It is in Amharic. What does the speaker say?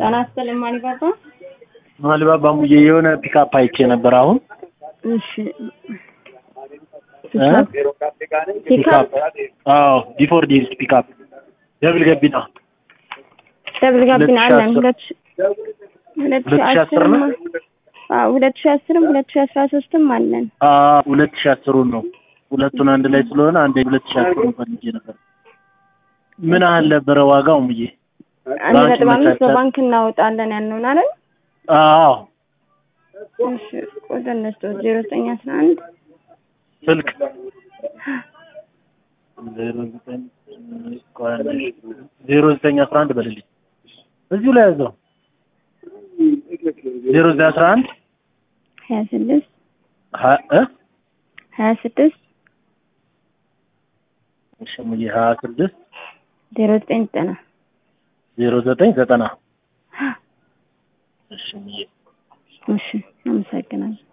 ጤና ይስጥልኝ ማሊባባ። ማሊባባ ሙዬ የሆነ ፒካፕ አይቼ ነበር አሁን እሺ እ? ፒካፕ አዎ ቢፎር ዲልስ ፒካፕ ደብል ገቢና ደብል ጋቢና አለን ሁለት ሁለት ሁለት ሁለት ሺህ ሺህ አስር አስርም ነው? አዎ ሁለት ሺህ አስርም ሁለት ሺህ አስራ ሶስትም አለን። አዎ ሁለት ሺህ አስሩን ነው ሁለቱን አንድ ላይ ስለሆነ አንድ ሁለት ሺህ አስሩን ፈልጌ ነበር ምን ያህል ነበረ ዋጋው ሙዬ አንድ ባንክ ነጥብ አምስት ይመቻቻል? በባንክ እናወጣለን ያልነውን አይደል? አዎ እሺ ቁጥር ነስቶ ዜሮ ዘጠኝ አስራ አንድ ስልክ ዜሮ ዘጠኝ ቆይ አንዴ፣ ዜሮ ዘጠኝ አስራ አንድ በልልኝ እዚሁ ላይ ያዘው ዜሮ ዘጠኝ አስራ አንድ ሀያ ስድስት ሀ- እ ሀያ ስድስት እሺ ሙዬ ሀያ ስድስት ዜሮ ዘጠኝ ዘጠና ዜሮ ዘጠኝ ዘጠና እሺ ሙዬ እሺ አመሰግናለሁ።